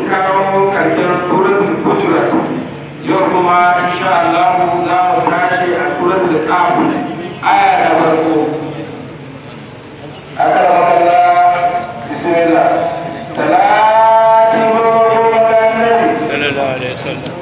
kawo karshen suratul hujurat yau kuma insha Allah za mu tashi a suratul qaf aya ta farko aka makalla bismillah salati wa annabi sallallahu alaihi wasallam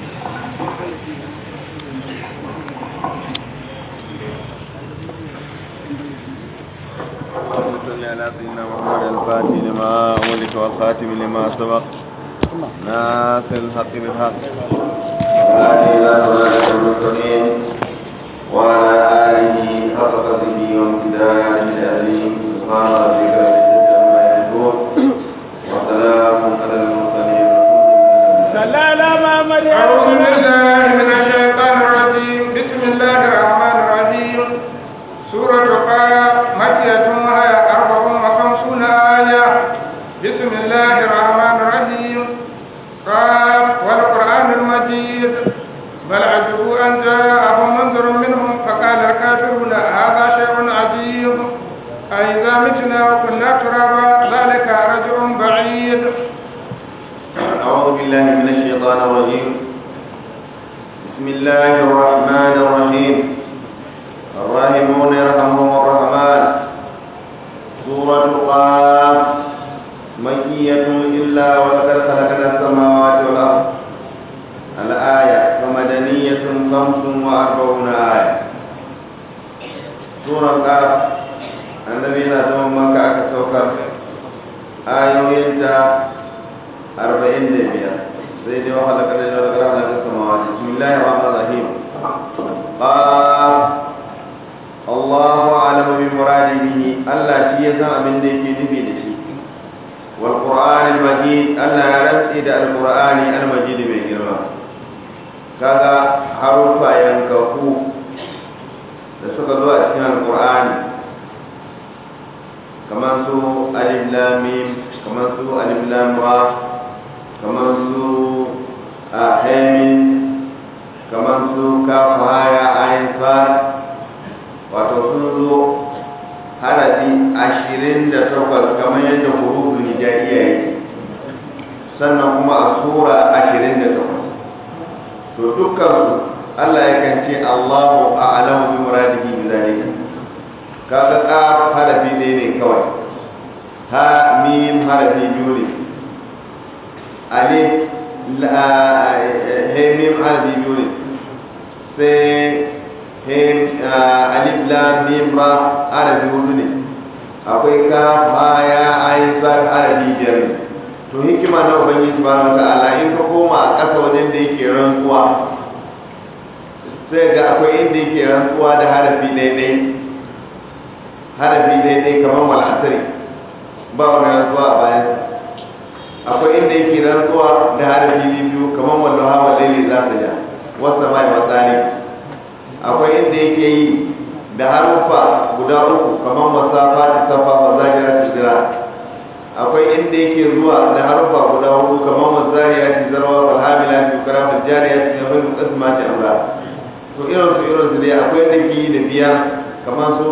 صل على سيدنا محمد الفاتح لما أولك والخاتم لما سبق ناصر الحق بالحق هذه إلى صراط المستقيم وعلى آله حق قدره وامتداد العظيم سبحان ربك رب العزة عما يصفون وسلام على المرسلين صلى على محمد أعوذ بالله من الشيطان الرجيم بسم الله الرحمن الرحيم سورة قاف مكية وهي أربع وخمسون آية بسم الله الرحمن الرحيم قاف والقرآن المجيد بل عجبوا أن جاءهم منذر منهم فقال الكافرون هذا شيء عجيب أئذا متنا وكنا ترابا ذلك رجع بعيد أعوذ بالله من الشيطان الرجيم بسم الله الرحمن الرحيم الراحمون يرحمهم الرحمن سورة قاف مكية إلا ولقد خلقنا السماوات والأرض الآية ومدنية خمس وأربعون آية سورة قاف النبي نادم مكة كسوكر آيوينتا أربعين دبيا سيدي وخلق الذين ذكر خلق السماوات بسم الله الرحمن الرحيم قال الله أعلم بمراده به الله شيء يسمع من ديك نبي دشي والقرآن المجيد الله يرد إلى القرآن المجيد من جرما كذا حروف ينكفو da suka zo a cikin alkur'ani kamar su alif lam mim kamar su alif lam ra kamar su a hemin kamar su kafa haya ayin far wato sun zo harafi ashirin da takwas kamar yadda hurufin hijaiya yake sannan kuma a sura ashirin da takwas to dukkansu Allah yakan ce Allahu a'lamu bi muradihi bi zalika kaga qaf harafi ne ne kawai ha mim harafi biyu ne alif la he mim harafi biyu ne sai he alif lam mim ra harafi hudu ne akwai kaf ha ya ayin sa harafi biyar ne to hikima na ubangiji subhanahu wa ta'ala in ka koma a ƙasa wajen da yake rantsuwa sai ga akwai inda yake rantsuwa da harafi daidai harafi daidai kamar wal'asari ba wani rantsuwa a bayan akwai inda yake rantsuwa da harafi biyu kamar wallo hawa laili za ta ja wasu mai matsari akwai inda yake yi da harufa guda uku kamar wasafa ta safa wa zajira ta jira akwai inda yake zuwa da harufa guda hudu kamar wasariya ta zarwa wa hamila ta kara wa jariya ta zama da kasma ta amra to irin su irin su dai akwai da ke da biya kamar su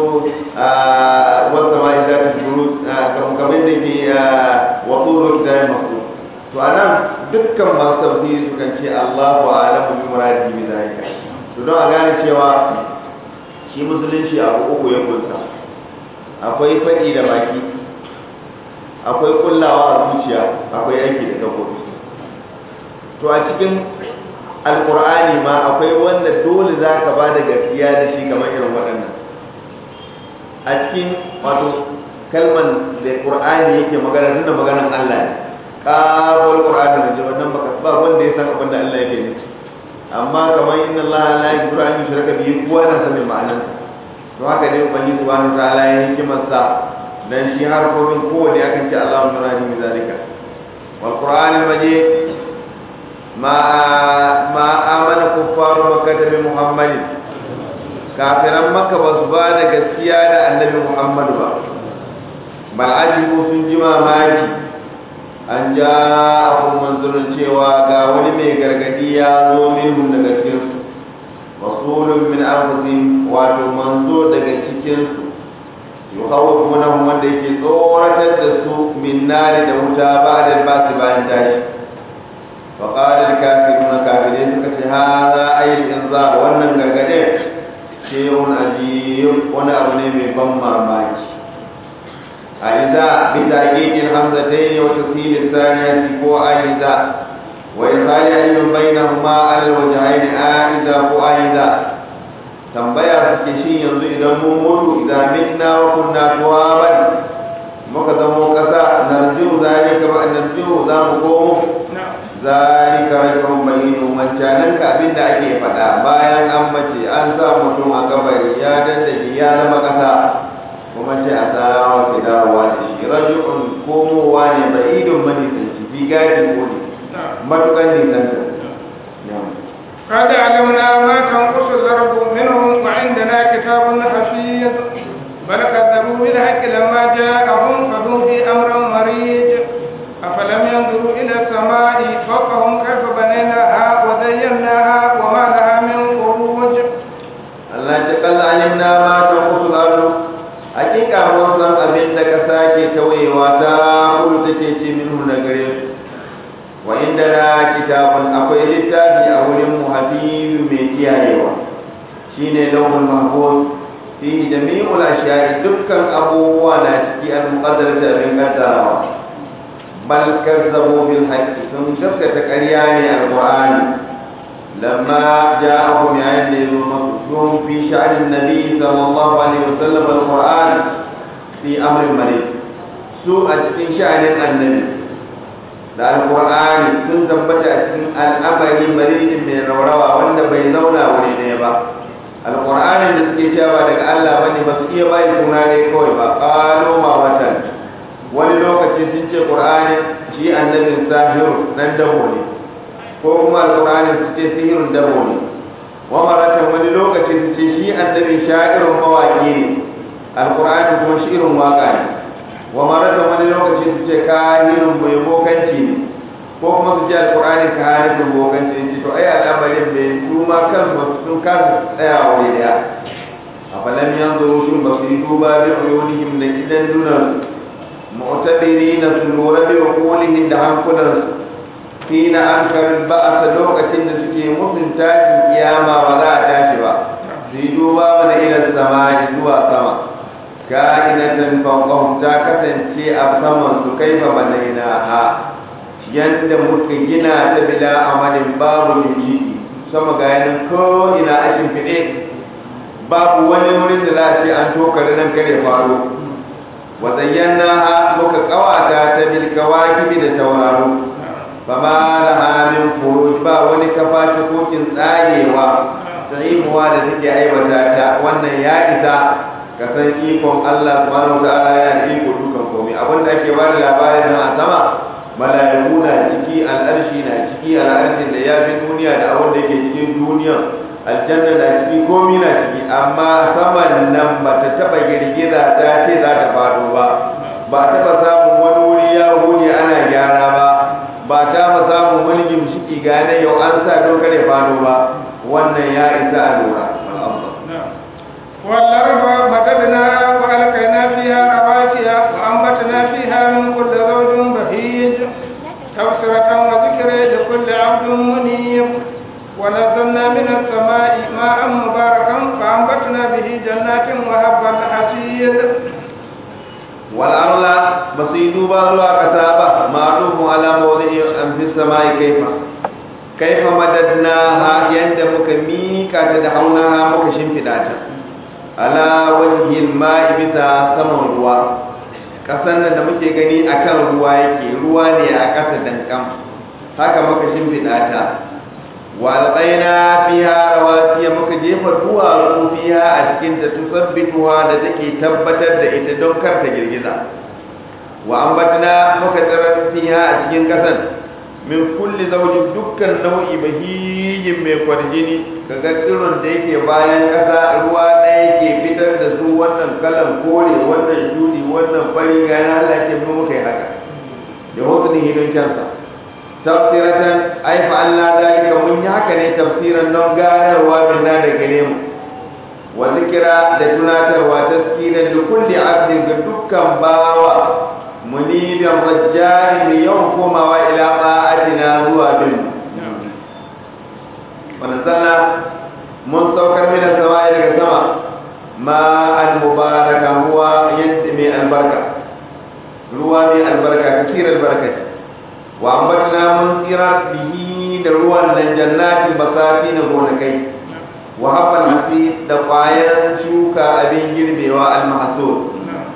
wasa ma isa ta shuru kamar da ke wasu roki da masu to a nan dukkan masu tafsiri su kan ce Allahu a'lamu bi muradi bi zalika to don a gane cewa shi musulunci abu uku ya kunsa akwai faɗi da baki akwai kullawa a zuciya akwai aiki da gabobi to a cikin alkur'ani ma akwai wanda dole za ka ba da gaskiya da shi kamar irin waɗannan a cikin wato kalman da qur'ani yake magana tunda maganan Allah ne kafal qur'ani da wannan baka ba wanda ya san abin da Allah yake nufi amma kamar inna Allah la yaghfiru an yushraka bihi kowa na sanin ma'anar to haka ne ubangiji subhanahu wa ta'ala ya hikimar sa dan shi harkokin kowane akan ce Allahu nurani min zalika wal qur'anil majid ما ما آمن كفار مكة بمحمد kafiran maka ba su ba da gaskiya da annabi muhammadu ba bal ajibu sun ji mamaki an ja abun manzurin cewa ga wani mai gargadi ya zo minhum daga cikinsu rasulun min anfusihim wato manzo daga cikinsu yukhawwifunahum wanda yake tsoratar da su min nari da wuta ba da ba su bayan tashi فقال الكافرون كافرين suka ce hada ayil inzar wannan gargade shehun ajiyar wani abu ne mai ban mamaki a iza bi taqiqil hamzatain wa tasheil thaniyati ko a iza wa isali ayyun bainahuma al wajhain a iza ko a iza tambaya suke shi yanzu idan mun mutu idan mitna wa kunna turaban muka zamo kasa narjiu zalika ba narjiu za mu komo zalika rajulun bayinu mancanan ka abinda ake faɗa bayan an mace an sa mutum a kabari ya dandake ya zama kasa kuma ce a tsawa ke dawowa da shi rajulun komowa ne bayidun manisanci fi gadi ko ne matukan nisanta قد علمنا ما تنقص الأرض منهم وعندنا كتاب حفيظ بل كذبوا بالحق لما جاءهم فهم في أمر مريج أفلم ينظروا إلى السماء فوقهم كيف بنيناها وزيناها وما لها من فروج Allah ce kalla alimna ma ta kusul ardu hakika mun san abin da ka sake tawayewa ta kudu take ce minhu na gare su wa inda na kitabun akwai littafi a wurin mu habibu mai kiyayewa shine lauhul mahfuz fi jami'ul ashiya'i dukkan abubuwa na ciki an muqaddar da abin kaddarawa bal kazzabu bil haqqi sun gaskata ƙarya ne alqur'ani lamma ja'ahum yayin da yazo masu fi sha'anin nabi sallallahu alaihi wasallam alqur'an fi amrin marid su a cikin sha'anin annabi da alqur'ani sun tabbata a cikin al'amari maridin mai raurawa wanda bai zauna wuri ɗaya ba alqur'anin da suke cewa daga Allah bane ba su iya bai suna ne kawai ba qalu ma watan wani lokaci sun ce qur'ani shi annabin sahiru dan dabo ne ko kuma alqur'ani su ce sihirun dabo ne wa maratan wani lokaci su ce shi annabin sha'irun mawaki ne alqur'ani kuma shirin waka ne wa maratan wani lokaci su ce kahinun mai bokanci ne ko kuma su ce alqur'ani kahinun bokanci ne to ai al'amarin bai su ma kansu sun kasa tsayawa wuri daya afalam yanzuru shin ba su yi duba bi uyunihim da idan dunan mu'tabirina su lura bi uqulihim da hankulansu hina ankar ba'asa lokacin da suke musun tashin kiyama ba za a tashi ba su yi duba mana ila sama zuwa sama ka'inatan fawqahum ta kasance a saman su kaifa banaina ha yanda muka gina ta bila amalin babu limiti sama ga yanin ko ina a shimfiɗe babu wani wurin da za a ce an tokare nan kare faru wa zayyana ha muka kawata ta bil kawakibi da tauraro fama laha min furuj ba wani kafa ta kokin tsagewa sa'imuwa da take aiwata ta wannan ya isa ka san ikon Allah subhanahu wa ta'ala ya iko dukan komai abin da ake bada labarin nan a sama mala'iku na ciki al'arshi na ciki al'arshin da ya fi duniya da abin da yake cikin duniya aljanna na ciki komai na ciki amma saman nan ba ta taba girgiza ta ce za ta faɗo ba ba taba samun wani wuri ya hude ana gyara ba ba ta ba samun wani gimshiki gane yau an sa dokar ya faɗo ba wannan ya isa a lura والأرض مددناها وألقينا فيها رواسي وأنبتنا فيها من كل زوج بهيج تبصرة وذكر لكل عبد منيب ونزلنا من السماء ماء مباركا فأنبتنا به جنات وهب الحسيد والأرض بصيدوا باروا كتابة معروف على موضع في السماء كيف كيف مددناها يند مكميكا تدحونها مكشم في داتا على وجه الماء بتا سمن ruwa kasan nan da muke gani akan ruwa yake ruwa ne a ƙasa dankam haka muka shimfiɗa ta wa alƙaina fiha rawasiya muka jefa duwatsu fiha a cikin ta tusabbituha da take tabbatar da ita don kar ta girgiza wa ambatna muka tsirar fiha a cikin ƙasan min kulli zaujin dukkan nau'i bahijin mai kwarjini kaga tsiron da yake bayan ƙasa ruwa na yake fitar da su wannan kalan kore wannan shudi wannan fari ga na Allah ke mu muka yi haka da hotun hidon kyansa tafsiratan ai fa Allah zalika mun yi haka ne tafsiran don ganarwa minna da gare mu wa zikira da tunatarwa taskiran da kulli abdin ga dukkan bawa munibin rajjari mai yawan komawa ila ba'atina zuwa bin sama'i daga sama ma al-mubaraka ruwa yadda mai albarka ruwa mai albarka kasir albarka wa ambatna mun tsira bihi da ruwan nan jannatin basati na gonakai wa habbal hasi da kwayan shuka abin girbewa al-mahsud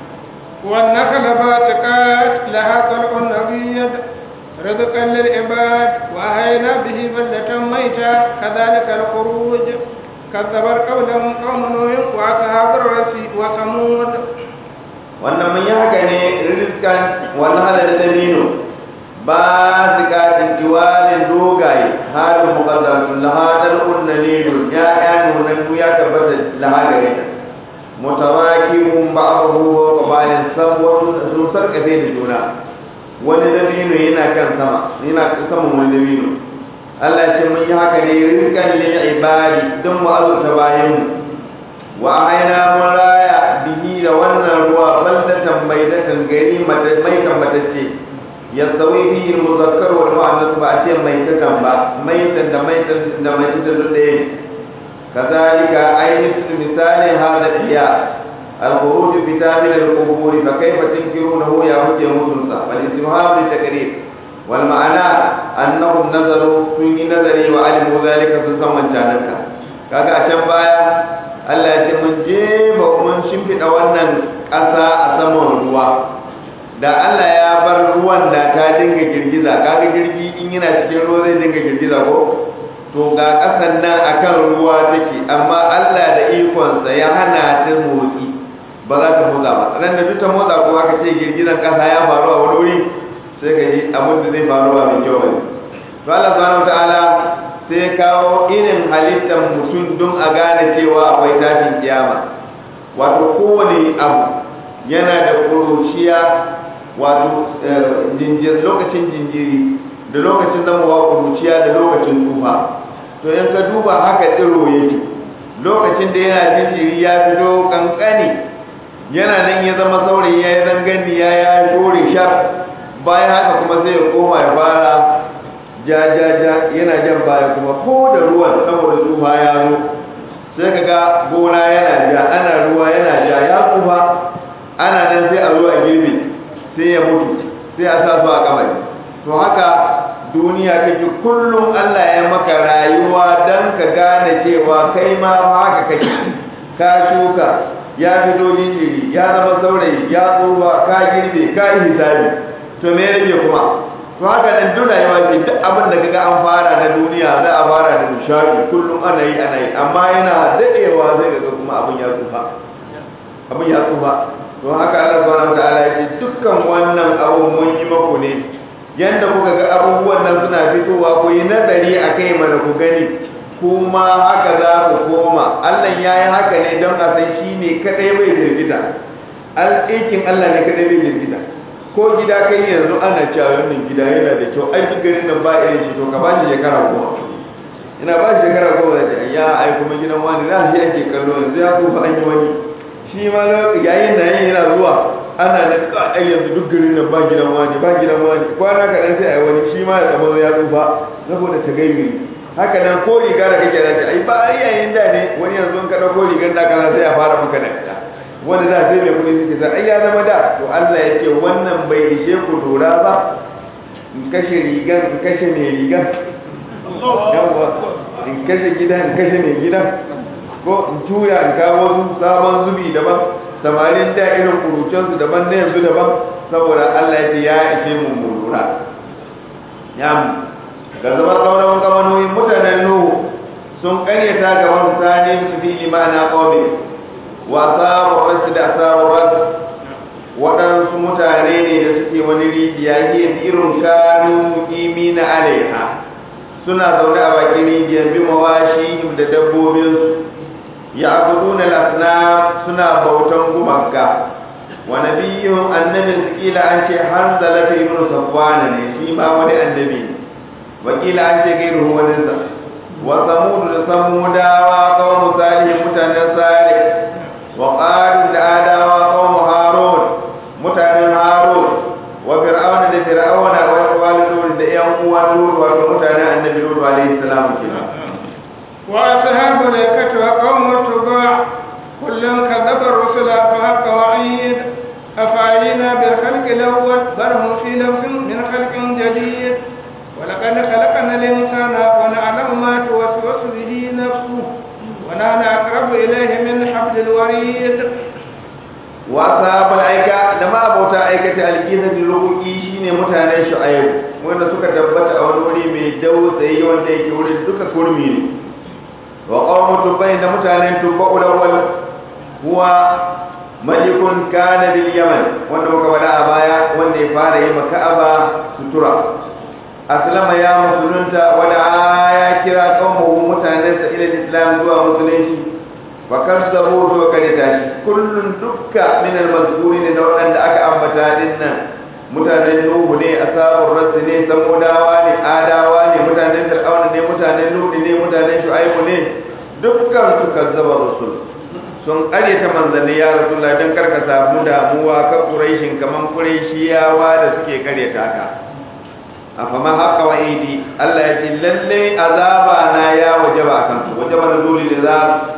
والنخل باسقات لها طلع نضيد رزقا للعباد وأحيينا به بلدة ميتا كذلك الخروج كذبت قولهم قوم نوح وأصحاب الرس وثمود wannan mun yi haka ne rizkan wannan hada da dabino ba su katin diwalin dogaye halin muqaddasun lahadar unnalilun ya ya nunan ya tabbata lahagare ta mutarakibun ba'dahu wa bayan sabon sun sarkafe da juna wani dabino yana kan sama yana saman wani dabino Allah ya ce mun yi haka ne rizkan lil ibadi don mu azurta bayan mu wa aina mun raya bihi da wannan ruwa baldatan baidatan gari mai tambatacce ya tsawi bihi muzakkar wal mu'annas ba a ce mai tatan ba maitan da maitan da mai tatan da ɗaya kazalika ainihin misalin hada iya الخروج بتامل القبور فكيف تنكرونه يا وجه موسى فالاستفهام للتكرير والمعنى انهم نزلوا في نظري وعلموا ذلك في زمن جانك kaga a can baya Allah ya ce mun jefa mun shimfiɗa wannan ƙasa a saman ruwa da Allah ya bar ruwan da ta dinga girgiza kaga girgi in yana cikin ruwa zai dinga girgiza ko to ga ƙasan nan akan ruwa take amma Allah da ikonsa ya hana ta motsi ba za ta motsa ba ran da duk ta motsa ko aka ce girgizan ƙasa ya faru a wani wuri sai ka ji abin da zai faru ba mai kyau bane to Allah subhanahu wataala sai kawo irin halittar mutum don a gane cewa akwai tashin kiyama wato kowane abu yana da ƙuruciya wato lokacin jinjiri da lokacin zamowa ƙuruciya da lokacin tsufa to in ka duba haka tsiro yake lokacin da yana jinjiri ya fito kankani yana nan ya zama saurayi ya yi zangani ya ya dore sha bayan haka kuma sai ya koma ya fara ja ja ja yana jan baya kuma ko da ruwan saboda tsufa ya zo sai ka ga gona yana ja ana ruwa yana ja ya tsufa ana nan sai a zo a girbe sai ya mutu sai a sa su a kabari to haka duniya kake kullum Allah ya maka rayuwa dan ka gane cewa kai ma haka kake ka shuka ya fito jinjiri ya zama saurayi ya tsufa ka girbe ka yi hisabi to me rage kuma to haka nan duk rayuwa ce duk abin da kaga an fara na duniya za a fara da nishadi kullum ana yi ana yi amma yana dadewa zai ga kuma abin ya tsufa abin ya tsufa to haka Allah subhanahu wataala ya ce dukkan wannan abun mun yi maku ne yanda kuka ga abubuwan nan suna fitowa ku yi nazari akai mana ku gani kuma haka za ku koma Allah ya yi haka ne don a san shi ne kadai bai jirgita aikin Allah ne kadai bai jirgita ko gida kai yanzu ana cewa wannan gida yana da kyau ai duk garin nan ba irin shi to ka ba shi shekara goma ina ba shi shekara goma da ya ai kuma gidan wani za shi ake kallo yanzu ya tsufa an yi wani shi ma yayin da yayin yana zuwa ana da ka ai yanzu duk garin nan ba gidan wani ba gidan wani kwana kaɗan sai a yi wani shi ma ya zama ya tsufa saboda ta gaibe haka nan ko riga da kake da ai ba yayin da ne wani yanzu in ka dauko rigar da kana sai a fara maka da ita wanda da sai mai kudi suke sa ai ya zama da to Allah ya ce wannan bai ishe ku dora ba in kashe rigan in kashe mai rigan yawa in kashe gidan in kashe mai gidan ko in tuya in kawo su sabon zubi daban samarin da irin kurucensu daban na yanzu daban saboda Allah ya ce ya ishe mu mu lura ya mu ga zama kaunawan kamanoyin mutanen nuhu sun karyata ga wasu sani su fi imana kawai wa sabu rasu da sabu rasu waɗansu mutane ne da suke wani rijiya ke irin kanu imi na alaiha suna zaune a bakin rijiyar bi mawashi da dabbobinsu ya abudu na lasna suna bautan gumaka wa nabiyyun annabin su kila an ce hanzala ta ibnu safwana ne shi ma wani annabi ne wakila an ce gairu waninsa wa samudu da samudawa kawo misali mutanen sare wa ƙarin da adawa kawo harun mutanen harun wa fir'auna da fir'auna wa walidu da yan uwan lut wato mutanen annabi lut alaihi salam kenan وأصحاب الأيكة وقوم التبع كل كذب الرسل فحق وعيد أفعينا بالخلق الأول بل هم في لبس من خلق جديد ولقد خلقنا الإنسان ونعلم ما توسوس به نفسه ونحن أقرب إليه من حبل الوريد wasa aika da ma abota aikata alkisa da rubuki shine mutanen shu'aib wanda suka tabbata a wani wuri mai dausayi wanda yake wurin duka kurmi ne wa qawmu tubai da mutanen tubba ulawal huwa malikun kana bil yaman wanda muka wada a baya wanda ya fara yi maka'aba sutura aslama ya musulunta wada ya kira qawmu mutanensa ila islam zuwa musulunci fakazzabu to kare tashi kullun dukka min al-mazkurin da wadanda aka ambata dinnan mutanen nuhu ne asabur rass ne samudawa ne adawa ne mutanen fir'auna ne mutanen ludi ne mutanen shu'aibu ne dukkan su kazzaba rusul sun kare ta manzanni ya rasulullah dan karka samu damuwa ka quraishin kaman quraishiyawa da suke kare ta ka afama haka wa idi Allah ya ce lalle azaba na ya wajaba akan su wajaba nuzuli da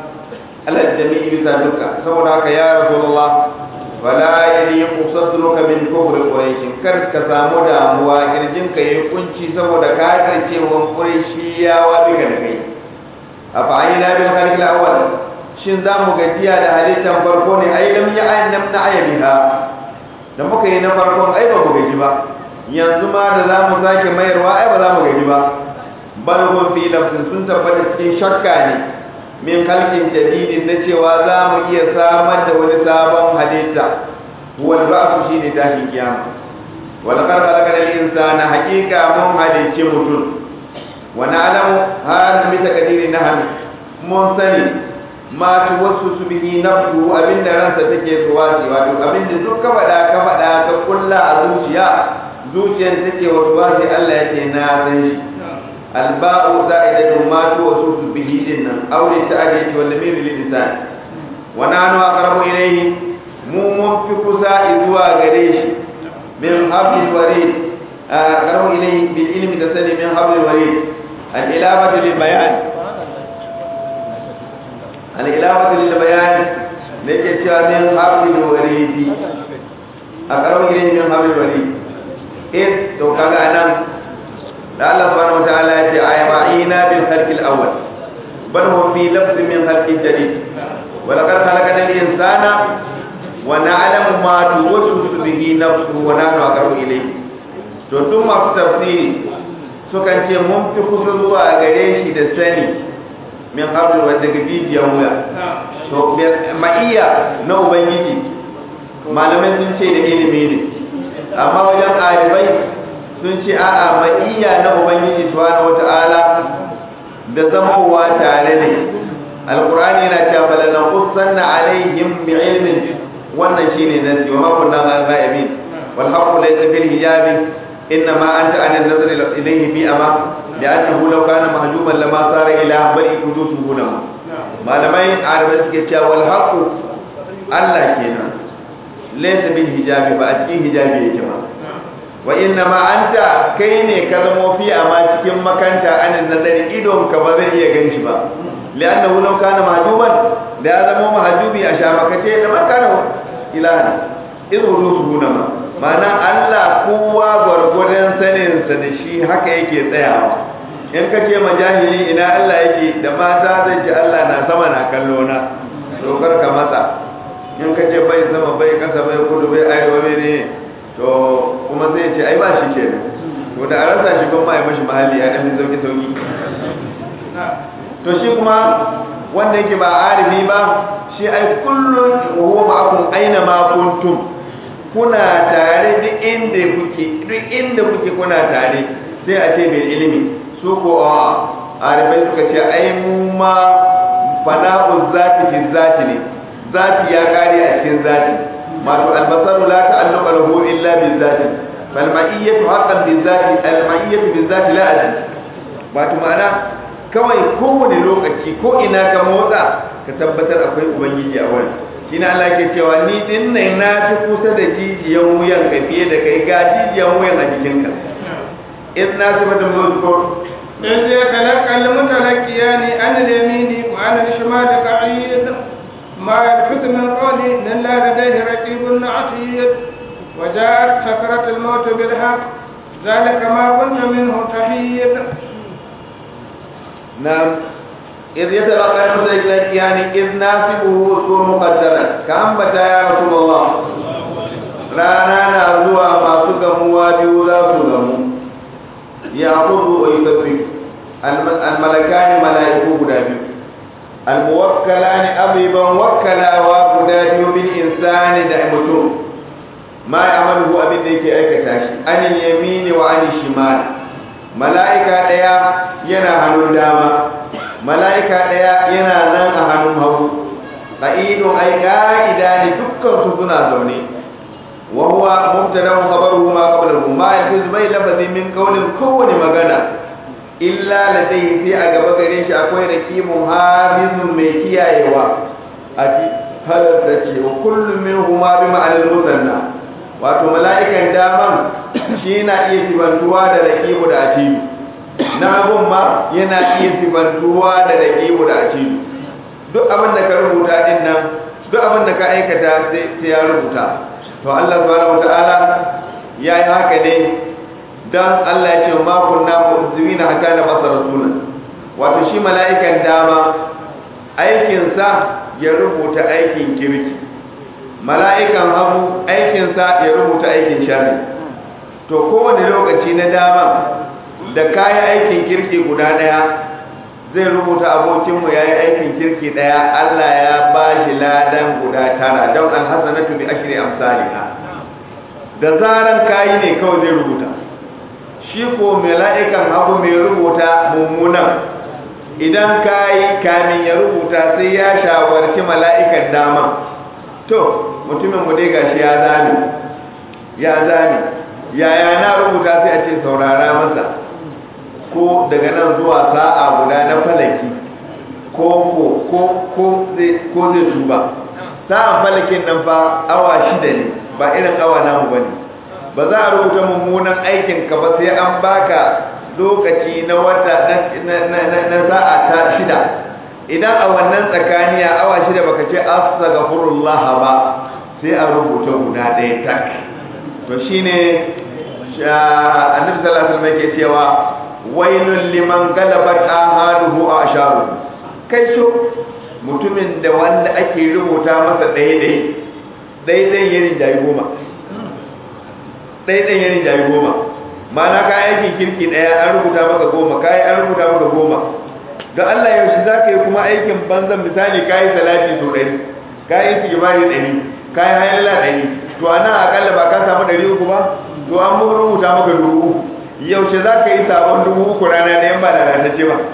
alal jami'i bisa duka saboda haka ya rasulullah wala yaliqu sadruka min kufri quraish kar ka samu damuwa kirjin ka yayi kunci saboda ka karce wa quraishiyawa bika da kai afa ayna bil khaliq al awwal shin za mu gajiya da halittan farko ne ai lam ya ayin nam na ayabiha da muka yi na farkon ai ba mu gaji ba yanzu ma da za mu sake mayarwa ai ba za mu gaji ba bal hum fi lafsin sun tabbata cikin shakka ne min halkin jadidin na cewa za mu iya samar da wani sabon halitta wal ba'su shine tashin kiyama wal qad khalaqal insana haqiqa mun halicce mutum wa na'lamu hal bi taqdiri nahm mun sani ma tu wasu su bihi nafsu abinda ransa take zuwa ce wato abinda duk ka faɗa ka faɗa ka kulla a zuciya zuciyar take wasu ba sai Allah yake na san shi alba'u za'idatu ma tu wasu bihi dinnan aure ta'adiyati wal lamir lil insan wa nanu aqrabu ilayhi mu mun fi kusa zuwa gare shi min hablil warid aqrabu ilayhi bil ilmi da sani min hablil warid al ilafatu lil bayan al ilafatu lil bayan ne ke cewa min hablil warid aqrabu ilayhi min hablil warid eh to kaga anan da Allah subhanahu wataala ya ce ayyina bil khalqil awwal bal hum fi lafz min khalqin jadid wa laqad khalaqna al insana wa na'lamu ma tuwaswisu bihi nafsuhu wa nahnu aqrabu ilayhi to tun masu tafsiri sukan ce mun fi kusa zuwa gare shi da sani min qabl wa daga bibiyan wuya to ma'iyya na ubangiji malamai sun ce da ilimi ne amma wajen ɗalibai sun ce a'a ma'iyya na ubangiji subhanahu wata'ala da zamowa tare ne alqur'ani yana cewa bala na qussanna alaihim bi ilmin wannan shine nasi wa ma kunna ghaibin wal haqqu laysa bil hijabi inna ma anta an an-nazar ilayhi bi ama li'annahu law kana mahjuban lama sara ila bari qudusuhu na malamai arabai suke cewa wal haqqu Allah kenan laysa bil hijabi ba a cikin hijabi yake ba wa inna ma anta kai ne ka zamo fi amma cikin makanta anin nazari idon ka ba zai iya ganshi ba li'annahu law kana mahjuban da ya zamo mahjubi a shamakace da ma kana ilahan idan rusuhu na ma ma'ana Allah kowa gwargwadon sanin sa da shi haka yake tsayawa in ka ce majahili ina Allah yake da mata zai ce Allah na sama na kallo na to kar ka matsa in ka ce bai sama bai kasa bai kudu bai arewa bai ne to kuma zai ce ai ba shi ke to da a rasa shi kuma ya mashi mahalli ya ɗan sauki sauki to shi kuma wanda yake ba arifi ba shi ai kullum wa huwa ma'akum aina ma kuntum kuna tare duk inda kuke duk inda kuke kuna tare sai a ce mai ilimi su ko a arifai suka ce ai mu ma fana'u zati fi zati ne zati ya kare a cikin zati masu albasaru la ta'alluqa lahu illa bil zati fal ma'iyyatu haqqan bil zati al ma'iyyatu bil zati la adad wato ma'ana kawai kowane lokaci ko ina ka motsa ka tabbatar akwai ubangiji a wani shi na Allah ke cewa ni din nan na fi kusa da jijiyan wuyan ka fiye da kai ga jijiyan wuyan a jikinka in na ci mata mulko إذ يتلقى المتلقيان عن اليمين وعن الشمال قعيد ما يلفظ من قول إلا لديه رقيب عتيد وجاءت سكرة الموت بالحق ذلك ما كنت منه تحيد نعم إذ يتلقى المتلقيان إذ ناسبه اذكر مقدرا كأنبتا يا رسول الله rana na zuwa masu gamuwa biyu za su gamu ya kudu wa yusuffi almalakani mala'iku guda biyu almuwakkalani abiban wakkalawa guda biyu bil insani da mutum ma ya amalu abin da yake aikata shi anin yamini wa anin shimal mala'ika daya yana hannun dama mala'ika daya yana nan a hannun hagu qa'idun ay qa'ida ne dukkan su suna zaune وهو مبتدا خبره ما قبله ما يجوز بين لفظ من قول كون مغنى إلا لديه في أغبى غريش أكوي ركيم حافظ ميكيا يوا أتي هل تشي وكل منهما بمعنى المثنى wato mala'ikan daman shi na iya sibantuwa da rakibu da atibu na abun ma yana iya sibantuwa da rakibu da atibu duk abin da ka rubuta din nan duk abin da ka aikata sai ya rubuta to Allah subhanahu wataala ya yi haka ne don Allah ya ce ma kunna mu'zimina hatta na basa rasula wato shi mala'ikan dama aikinsa ya rubuta aikin kirki mala'ikan hagu aikinsa ya rubuta aikin shari to kowane lokaci na dama da kayan aikin kirki guda daya zai rubuta abokinmu ya yi aikin kirki daya Allah ya ba shi ladan guda tara don alhassanatu bi ashri amsalha da zaran kayi ne kawai zai rubuta shi ko mala'ikan abu mai rubuta mummunan idan kayi kamin ya rubuta sai ya shawarci mala'ikan dama to mutumin mu dai gashi ya zame ya zame yaya na rubuta sai a ce saurara masa ko daga nan zuwa sa'a guda na falaki ko ko ko ko zai ko zai tuba sa'an falakin nan fa awa shida ne ba irin awa namu bane ba za a rubuta mummunan aikin ka ba sai an baka lokaci na wata na sa'a ta shida idan a wannan tsakaniya awa shida baka ce astaghfirullah ba sai a rubuta guda ɗaya tak to shine annabi sallallahu alaihi wasallam yake cewa wailun liman galabat ahaduhu a asharu kai so mutumin da wanda ake rubuta masa ɗaya-ɗaya ɗaya-ɗaya yarin jayi goma ɗaya-ɗaya yarin jayi goma mana ka aikin kirki ɗaya an rubuta maka goma ka an rubuta maka goma don Allah yaushe za ka yi kuma aikin banzan misali ka yi salati sau ɗari ka yi sigimari ɗari ka yi hayalla ɗari to a nan akalla ba ka samu ɗari uku ba to an rubuta maka dubu uku yaushe za ka yi sabon dubu uku rana ɗayan ba lalatacce ba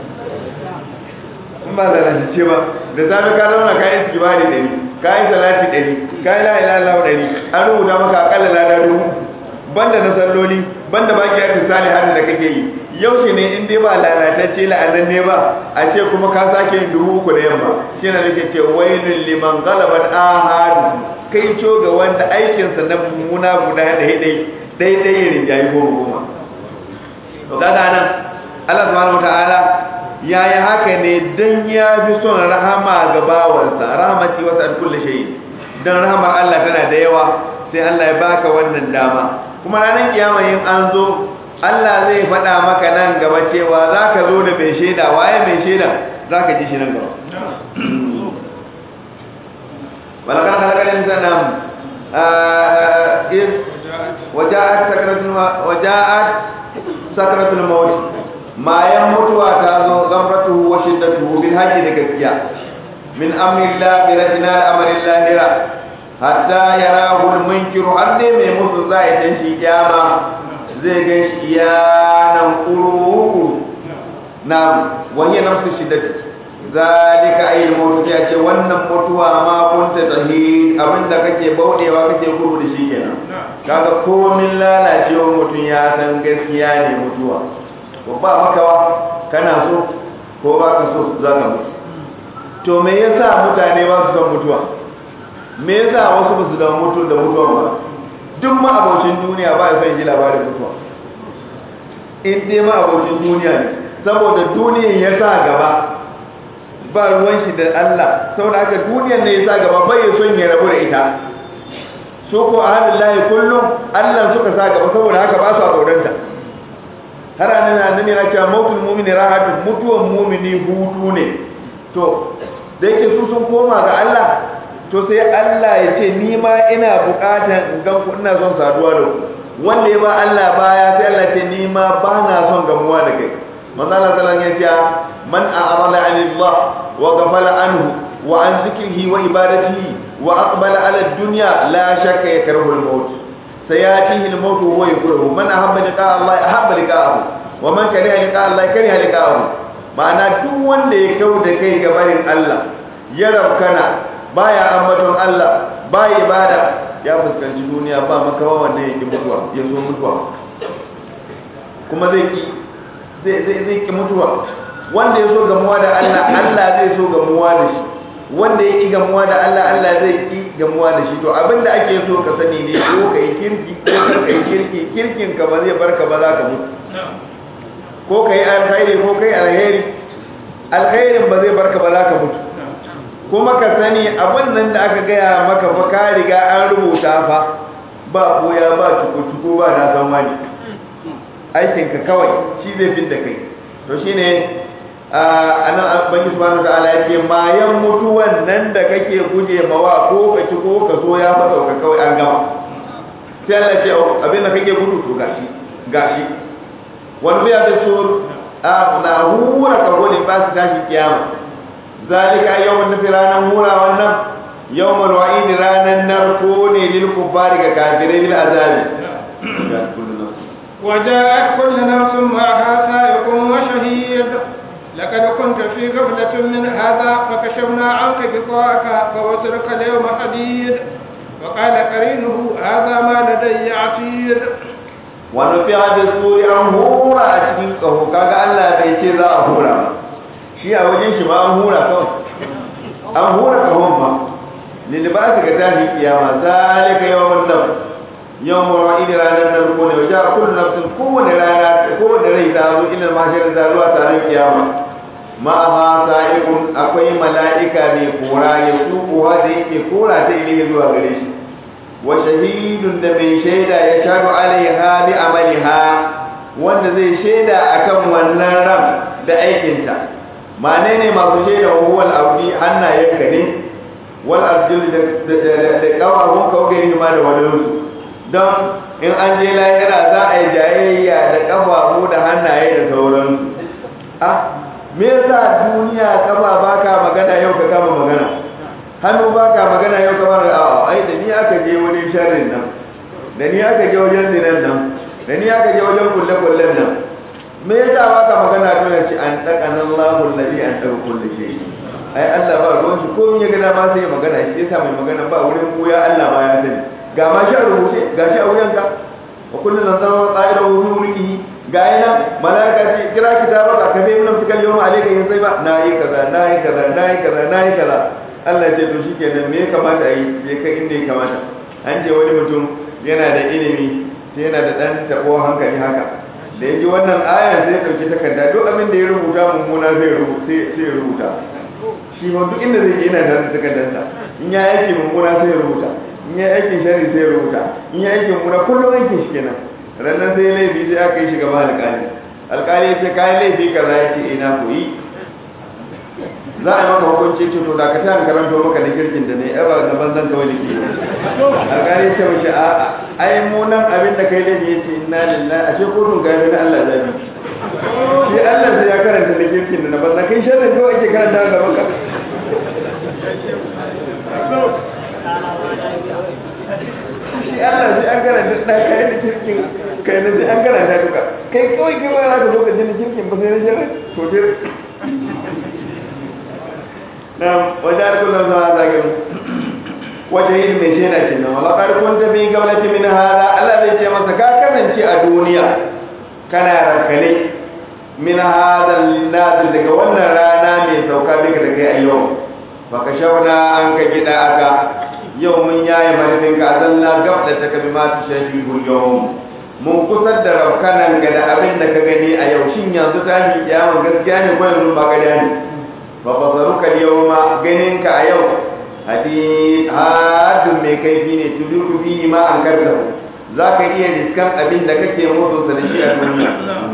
in ba lalatacce ba da safe ka zauna ka yi sigimari ɗari ka yi salati ɗari ka yi la'ilalau ɗari an rubuta maka akalla lada dubu banda na salloli banda baki ya misali hannun da kake yi yaushe ne in dai ba lalatacce la'anan ne ba a ce kuma ka sake yin dubu uku da yamma shi na nake ce wailun liman galaban ahadu kai co ga wanda aikinsa na mummuna guda da dai daidai ya rinjayi goma goma to kaga nan Allah subhanahu wataala ya yi haka ne dan ya fi son rahama ga bawansa rahmati wasa an kulli shay dan rahamar Allah tana da yawa sai Allah ya baka wannan dama kuma ranar kiyama in an zo Allah zai faɗa maka nan gaba cewa za ka zo da mai shaida waye mai shaida za ka ji shi nan gaba walakar halakar insana waja'at sakratul waja'at sakratul maut mayan mutuwa ta zo gamratuhu wa shiddatuhu bil haqqi da gaskiya min amri Allah ratina al-amri lahira hatta yarahu al-munkiru har dai mai musu zai tashi kiyama zai ga shi yanan kuru na wani nafsu shiddati zalika ayyul mautu ya ce wannan mutuwa ma kunta tahid abinda kake baudewa kake gudu da shi kenan kaga komin lalacewa mutum ya san gaskiya ne mutuwa ko ba makawa kana so ko ba ka so za ka mutu to me yasa mutane ba su san mutuwa me yasa wasu ba su da mutu da mutuwa ba duk ma abocin duniya ba ya son ji labarin mutuwa in dai ma abokin duniya ne saboda duniyan ya sa gaba ba ruwan shi da Allah saboda haka duniyan ne ya sa gaba bai son ya rabu da ita su ko ahalin layi kullum Allah suka sa gaba saboda haka ba su a tsoronta har annabi annabi yana cewa mautul mu'mini rahatun mutuwan mu'mini hutu ne to da yake su sun koma ga Allah to sai Allah ya ce ni ma ina bukatan in gan ku ina son saduwa da ku wanda ya ba Allah baya sai Allah ce ni ma ba na son gamuwa da kai manzo Allah sallallahu alaihi wasallam ya ce man a'rada 'anillah wa ghafala anhu wa an zikrihi wa ibadatihi wa aqbala 'ala ad-dunya la shakka yakrahu al-maut sayatihi al-maut wa yakrahu man ahabba liqa Allah ahabba liqa'ahu wa man kariha liqa Allah kariha liqa'ahu ma'ana duk wanda ya kau da kai ga barin Allah ya rabkana baya ambaton Allah baya ibada ya fuskanci duniya ba makawa wannan yake mutuwa ya so mutuwa kuma zai ki zai zai zai ki mutuwa wanda ya so gamuwa da Allah Allah zai so gamuwa da shi wanda ya ki gamuwa da Allah Allah zai ki gamuwa da shi to abinda ake so ka sani ne ko kai kirki ko kar kai kirki kirkin ka ba zai barka ba za ka mutu ko kai alkhairi ko kai alheri alkhairin ba zai barka ba za ka mutu kuma ka sani abin nan da aka gaya maka fa ka riga an rubuta fa ba koya ba cuku-cuku ba na san wani aikinka kawai shi zai fin da kai to shi ne a nan banki subhanahu wa ta'ala ya ce mayan mutuwan nan da kake guje mawa ko ka ci ko ka so ya fa sauka kawai an gama sai Allah ce abin da kake gudu to gashi gashi wani biya da sur a na hura ka gode ba su tashi kiyama zalika yawmun nafi ranar hura wannan yawmul wa'id ranar narko ne lil kuffari ga kafirai bil azabi وجاءت كل نفس معها سائق وشهيد لقد كنت في غفلة من هذا فكشفنا عنك غطاءك فوترك اليوم حديد وقال قرينه هذا ما لدي عتيد wani fi hadis suri an hura a cikin ƙaho kaga Allah bai ce za a hura ba shi a wajen shi ma an hura kawai an hura ƙahon ma lilbasi ga tashi kiyama zalika yawan nan yawan mawa'id ranar nan ko ne wajen kullu nafsin kowane rana kowane rai ta zo ila mahshar da zuwa taron kiyama ma ha sa'ikun akwai mala'ika mai kora ya suku da yake kora ta ile zuwa gare shi wa shahidun da mai shaida ya shaɗu alaiha bi amaliha wanda zai shaida akan wannan ran da aikinta mane ne masu shaida wa huwal abdi hannayenka ne wal arjul da kawahun kawai ma da wani don in an je lahira za a yi jayayya da kafafu da hannaye da sauransu ah me yasa duniya kafa baka magana yau ka kama magana hannu baka magana yau ka fara a ai da ni aka je wani sharrin nan da ni aka je wajen zinan nan da ni aka je wajen kulle kullen nan me yasa baka magana to ya ce an daka nan Allahu alladhi an daka kulli shay ai Allah ba ruwan shi ko ya gana ma sai magana shi yasa mai magana ba wurin koya Allah ma ya sani ga ma shi a rubuce ga shi a wuyanka wa kullun nazama qa'ira wa mulkihi ga yana malaka ce kira kitabaka ka bai mun fikal yawma alayka yin sai ba nayi kaza nayi kaza nayi kaza nayi kaza Allah ya ce to shikenan me ya kamata a yi je kai inda ya kamata an je wani mutum yana da ilimi sai yana da dan tabo hankali haka da ya ji wannan ayar sai ya dauki takarda duk abin da ya rubuta mummuna zai rubuta sai ya rubuta shi ma duk inda zai je yana da takardarsa in ya aiki mummuna sai ya rubuta in ya aikin shari sai ya rubuta in ya aikin mummuna kullum aikin shi kenan rannan sai laifi sai aka yi shi gaba alƙali alƙali ya ce kayan laifi kaza ya ce ina koyi za a yi maka hukunci ce to da ka tayan karanto maka da kirkin da ne ya ba na banzan kawai da ke alƙali ya ce mashi a ai mu nan abin da kai laifi ya ce inna lillahi ashe kotun gari na Allah zabi shi Allah sai ya karanta da kirkin da na banzan kai sharrin kawai ake karanta da maka shi Allah sai an karanta da kai da kirkin kai na sai an karanta duka kai kawai kai ba za ka zo ka ji na kirkin ba sai na sharrin to dai نعم وجعل كل ما ذاكر وجهين من شينا كنا ولقد كنت في قبلة من هذا الذي جمع سكاكا من شيء الدنيا كان ركلي من هذا النازل لك وانا رانا من سوكا بك لك اليوم فكشفنا عنك جداءك يوم يا مرفنك أزلنا قبلتك بما تشهيه اليوم mun kusar da rafkanan ga da abin da ka gani a yau shin yanzu tashin kiyama gaskiya ne ko yanzu ba gada ne fa basaruka yawma ganinka a yau hadi hadin mai kaifi ne tuduku bihi ma an karta za ka iya riskan abin da kake mutu da shi a duniya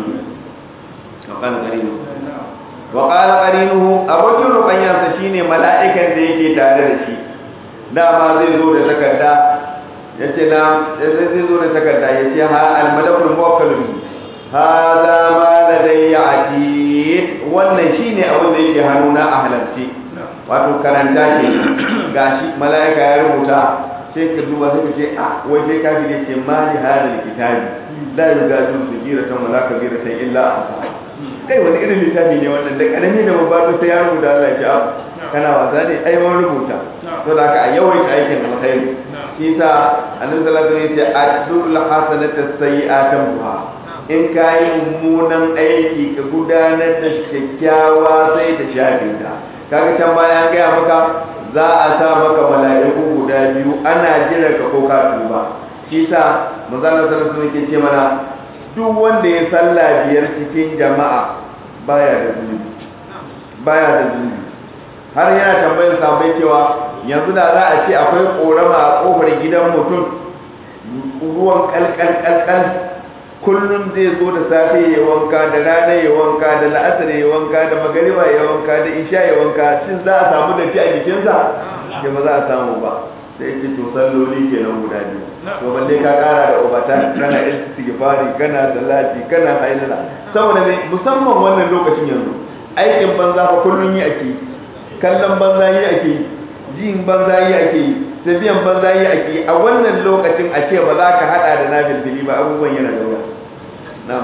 wa qala qarinuhu abokin rubanyansa shine mala'ikan da yake tare da shi dama zai zo da takarda yace na zai zo da takarda yace ha al-malakul muwakkal hada ma ladayya atid wannan shine abin da yake hannuna a halarci wato karanta ke gashi mala'ika ya rubuta sai ka duba sai ka ce a wai sai ka ne ce ma li hadal kitabi la yugadu sujiratan wala kabiratan illa ahsa kai wani irin littafi ne wannan da karami da babba sai ya rubuta Allah ya kana wasa ne ai wani rubuta to da ka yawaita aikin alkhairi shi sa annabi sallallahu alaihi wasallam ya ce adul hasanata sayi'atan buha in ka yi mummunan aiki ka gudanar da kyakkyawa sai ta shafe ta kaga can bayan gaya maka za a sa maka mala'iku guda biyu ana jiran ka ko ka tuba shi sa manzon sallallahu alaihi wasallam ce mana duk wanda ya salla biyar cikin jama'a baya da zunubi baya da zunubi har yana tambayar sabai cewa yanzu da za a ce akwai korama a kofar gidan mutum ruwan kalkal kalkal kullum zai zo da safe ya wanka da rana ya wanka da la'asar ya wanka da magariba ya wanka da isha ya wanka shin za a samu da a jikinsa ke ba za a samu ba sai ce to salloli kenan guda biyu to balle ka kara da obata kana istighfari kana salati kana hailala saboda ne musamman wannan lokacin yanzu aikin banza fa kullun yi ake kallon banza yi ake jin banza yi ake tafiyan banza yi ake a wannan lokacin a ce ba za ka hada da nafil fili ba abubuwan yana da wuya na'am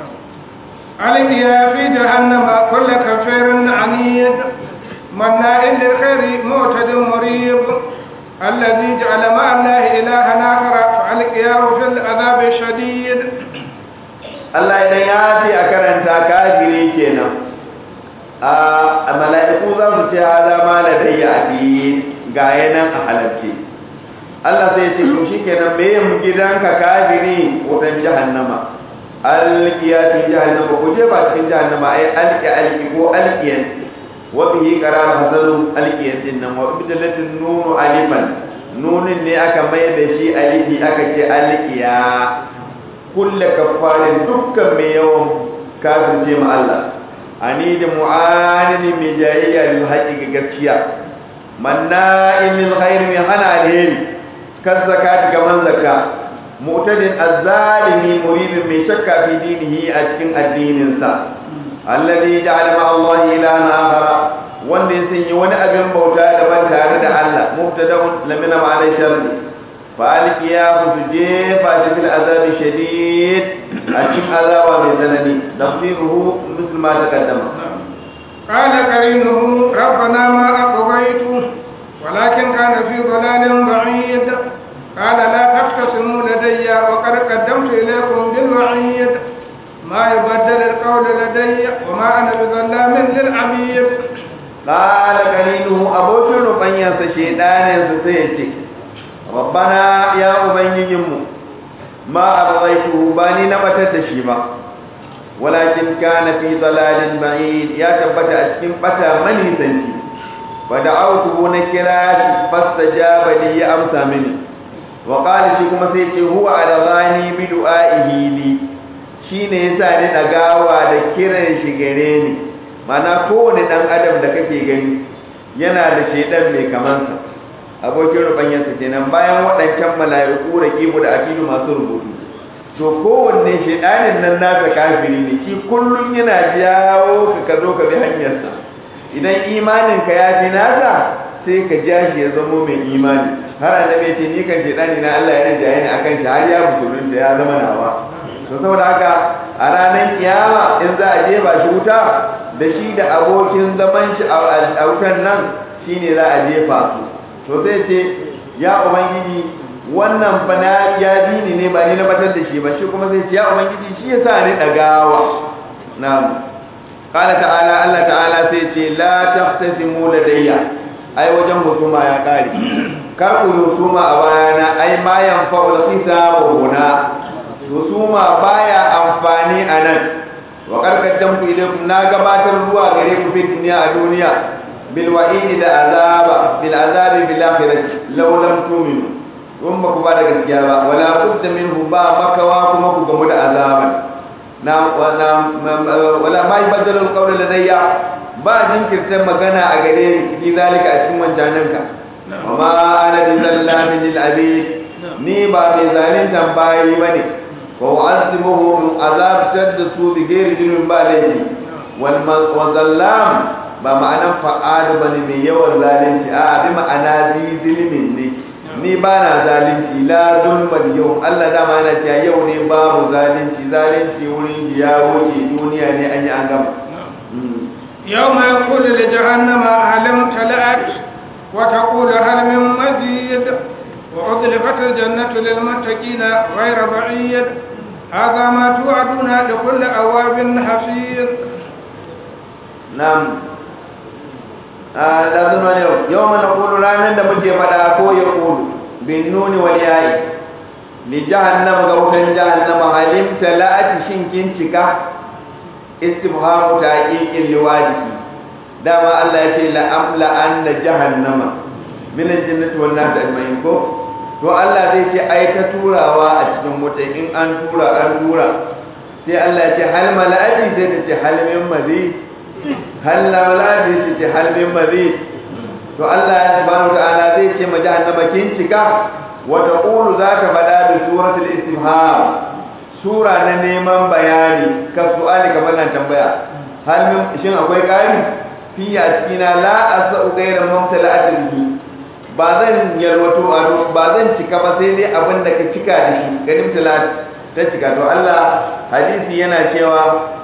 ألقيا في جهنم كل كفير عنيد مناع للخير معتد مريب الذي جعل مع الله إلها آخر فألقياه في العذاب الشديد Allah idan ya ce a karanta kafiri kenan a mala'iku za su ce hada ma da dai a ga yanan a halarce Allah sai ce to shikenan me yin gidanka kafiri wutan jahannama alqiya fi jahannama ko je ba cikin jahannama ai alqi alqi ko alqiyan wa bihi qarar hazalu alqiyan din nan wa bidalatin nunu alifan nunin ne aka mai da shi alifi aka ce alqiya kulle kafarin dukkan mai yawan kafirce ma Allah ani da mu'anini mai jayayya lil haqqi ga gaskiya manna'in lil khair mai hana alheri kan zakati ga man zakka mu'tadin azzalimi muridin mai shakka fi dinihi a cikin addinin sa alladhi ja'ala ma Allah ilahan akhara wanda ya sanya wani abin bauta daban tare da Allah mubtada'un lamina ma'ana sharri فالقياه تجيفا في العذاب شديد أجيب عذاب من زنني تفسيره مثل ما تقدم قال قرينه ربنا ما أقضيته ولكن كان في ضلال بعيد قال لا تختصموا لدي وقد قدمت إليكم بالوعيد ما يبدل القول لدي وما أنا بظلام للعبيد قال قرينه أبو شنو فنيا شيطان سيتي rabbana ya ubangijinmu ma abghaytuhu bani na batar da shi ba walakin kana fi dalalin ba'id ya tabbata a cikin bata manisanci fa da'awtuhu na kira shi fastajaba li ya amsa mini wa qala shi kuma sai ce huwa adghani bi du'aihi li shine yasa ni dagawa da kiran shi gare ni mana kowane dan adam da kake gani yana da shedan mai kamansa abokin rubanyansa kenan bayan waɗancan mala'iku da kibu da akidu masu rubutu to kowanne shaidanin nan nasa kafiri ne shi kullum yana jawo ka ka zo ka bi hanyarsa idan imanin ka ya fi nasa sai ka ja shi ya zamo mai imani har annabi ya ce ni kan shaidani na Allah ya rinjaye ni akan shi har ya musulunta ya zama nawa to saboda haka a ranar kiyama in za a jefa shi wuta da shi da abokin zaman shi a wutan nan shine za a jefa su to sai ce ya ubangiji wannan fa na ya dini ne ba ni na batar da shi ba shi kuma sai ce ya ubangiji shi yasa ni dagawa na'am qala ta'ala Allah ta'ala sai ce la tahtasimu ladayya ai wajen husuma ya kare kar ku husuma a bayana ai ma yanfa'ul hisabu huna husuma baya amfani a nan wa karkatan ku ilaikum na gabatar zuwa gare ku fi duniya a duniya bil wa'idi da azaba bil azabi bil akhirati law lam tu'minu kun ba ku ba da gaskiya ba wala budda minhu ba makawa kuma ku gamu da azaban na wala ma yubaddalu alqawla ladayya ba jinkirta magana a gare ni fi zalika a cikin wancananka wa ma ana bi zallamin lil abid ni ba mai zalintan bayi bane wa u'azimuhu azab da su bi ghairi junin ba laifi wal wa zallam ba ma'anan fa'ad bane mai yawan zalunci a bi ma'ana zi zilmin ne ni ba na zalunci la zulman yau Allah dama yana cewa yau ne babu zalunci zalunci wurin ya wuce duniya ne an yi an gama يوم يقول لجهنم هل امتلأت وتقول هل من مزيد وأضلفت الجنة للمتقين غير بعيد هذا ما توعدون لكل أواب حفيظ نعم da zuma yau yau mana kulu ranar da muke faɗa ko ya kulu bin nuni wal yayi li jahannama ga wutan jahannama halim talati shin kin cika istifhamu taqiqin liwadihi dama Allah ya ce la amla anna jahannama min aljannati wan nar ajma'in ko to Allah zai ce ai ta turawa a cikin wuta in an tura an tura sai Allah ya ce hal mala'ati sai ta ce hal min mazid hal mala'ati sai ta ce hal min mazid to Allah subhanahu wa ta'ala zai ce ma jahannama kin cika wa taqulu zaka fada bi suratul istifham sura na neman bayani ka su'ali kamar nan tambaya hal min shin akwai kari fi a cikina la asau ghayra mumtala'atin bihi ba zan yalwato ado ba zan cika ba sai dai abin da ka cika da shi ganin talat ta cika to Allah hadisi yana cewa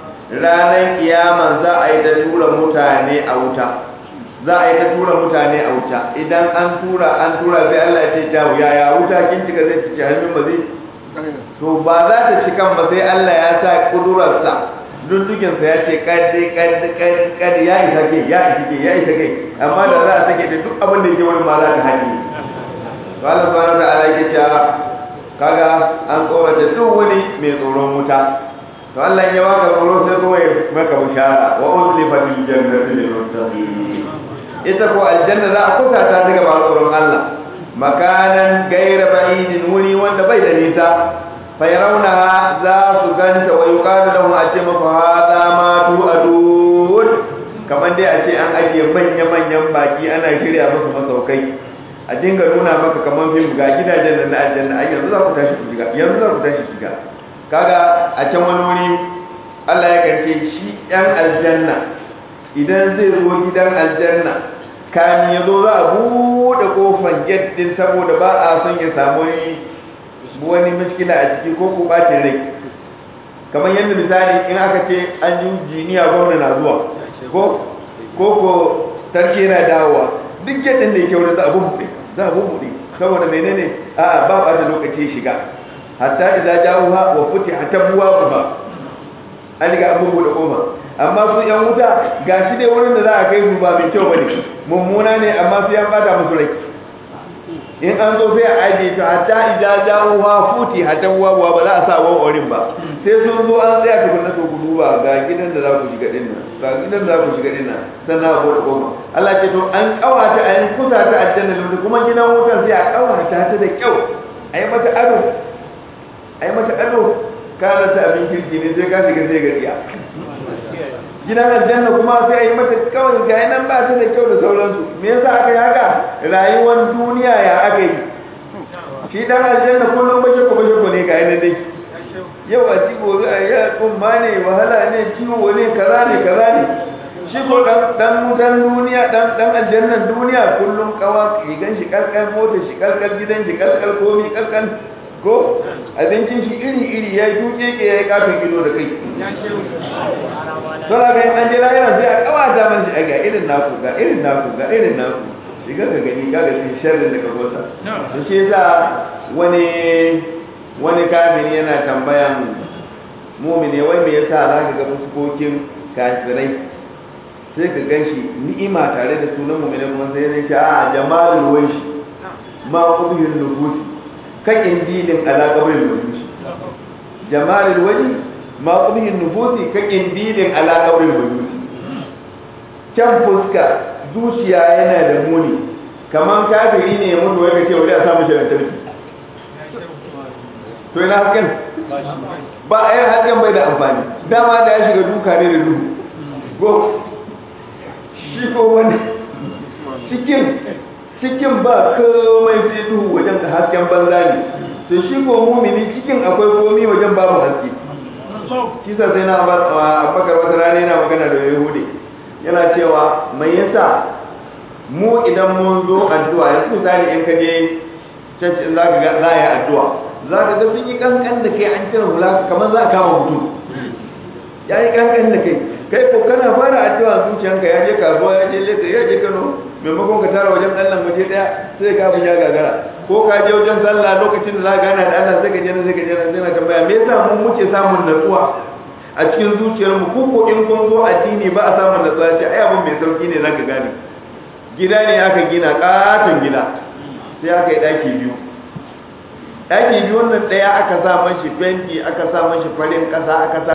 ranar kiyaman za a yi ta tura mutane a wuta za a yi ta tura mutane a wuta idan an tura an tura sai Allah ya ce ta yaya wuta kin cika zai cike hannun ba zai to ba za ta cikan ba sai Allah ya sa kudurarsa duddukinsa ya ce kaddi kaddi kaddi kaddi ya isa ke ya isa ke ya isa ke amma da za a sake da duk abin da yake wani ma za ta haɗe to Allah subhanahu wa ta'ala yake cewa kaga an tsorata duk wani mai tsoron wuta to Allah ya baka tsoro sai kuma ya maka bishara wa uzlifa bil jannati lil muttaqin ita ko aljanna za a kusa ta daga ba tsoron Allah makanan gaira ba'idin wuri wanda bai da nisa fayarawnaha za su ganta wa yuqalu lahum a ce mafa hada ma tu adun kamar dai a ce an ajiye manya manyan baki ana shirya musu masaukai a dinga nuna maka kamar fim ga gidajen nan na aljanna ai yanzu za ku tashi ku shiga yanzu za ku tashi shiga kaga a can wani wuri Allah ya kance shi yan aljanna idan zai zo gidan aljanna kamin ya zo za a buɗe kofan gate din saboda ba a son ya samu wani mashkila a ciki ko ko bacin rai kamar yadda misali in aka ce an ji jiniya gwamna na zuwa ko ko ko sarki yana dawowa duk yadda da yake wurin za a bubbuɗe za a bubbuɗe saboda menene a ba ba da lokaci shiga hatta idza ja'uha wa futihat abwabuha an riga an bubbuɗe kofa amma su yan wuta gashi dai wurin da za a kai su ba mai kyau bane mummuna ne amma su yan bata musu rai in an zo sai a ajiye ta hatta idza ja'uha futi hatta wawa ba za a sa wawan orin ba sai sun zo an tsaya tukun na to ku duba ga gidan da za ku shiga din nan ga gidan da za ku shiga din nan sannan a bude goma Allah ce to an kawata a yin kusa ta aljanna da kuma gidan wutan sai a kawata ta da kyau a yi mata ado a yi mata ado kana ta abin kirki ne sai ka shiga sai ga tsiya gidan aljanna kuma sai a yi mata kawai ga nan ba ta da kyau da sauransu me yasa aka yi haka rayuwar duniya ya aka yi shi dan aljanna kullum bashe ko bashe ko ne ga yana dai yau a ci gobe a yi kuma ne wahala ne ciwo ne kaza ne kaza ne shi ko dan dan mutan duniya dan dan aljannan duniya kullum kawa rigan shi kalkal mota shi kalkal gidan shi kalkal komi kalkal ko abincin shi iri iri ya duke ke ya yi kafin ido da kai Sura kai an jira yana sai a kawata man shi ga irin naku ga irin naku ga irin naku shiga ka gani ka ga shi sharrin da ka gosa to shi yasa wani wani kafiri yana tambayan mumine wai me yasa za ka ga fuskokin kafirai sai ka gan shi ni'ima tare da sunan mumine kuma sai ya ce a jamalul waishi ma qubhil nufusi kan indilin ala qabrin nufusi jamalul waji ma qubhin nufusi ka qindilin ala qabril buyuti kyan fuska zuciya yana da muni kaman kafiri ne ya mutu wai ka ce wani a samu shi lantarki to ina hasken ba a yin hasken bai da amfani dama da ya shiga duka ne da duhu go shi ko wani cikin cikin ba komai sai duhu wajen ka hasken banza ne to shi ko mumini cikin akwai komi wajen babu haske kisa sai na abakar wata rana yana magana da yahudi yana cewa mai yasa mu idan mun zo addu'a yanzu misali in ka je church in zaka ga za a yi addu'a za ka ga sun yi kankan da kai an cire hula kamar za a kama mutum ya yi kankan da kai kai ko kana fara addu'a zuciyanka ya je kasuwa ya je lagos ya je kano maimakon ka tara wajen allah waje daya sai ka abin ya gagara ko ka je wajen sallah lokacin da za ka gana da allah sai ka je sai ka je sai na tambaya me yasa mu muke samun natsuwa a cikin zuciyarmu ko ko in kun zo addini ba a samun natsuwa ce ai abin mai sauki ne zaka gane gida ne aka gina katon gida sai aka yi daki biyu daki biyu wannan daya aka sa mashi fenti aka sa mashi farin kasa aka sa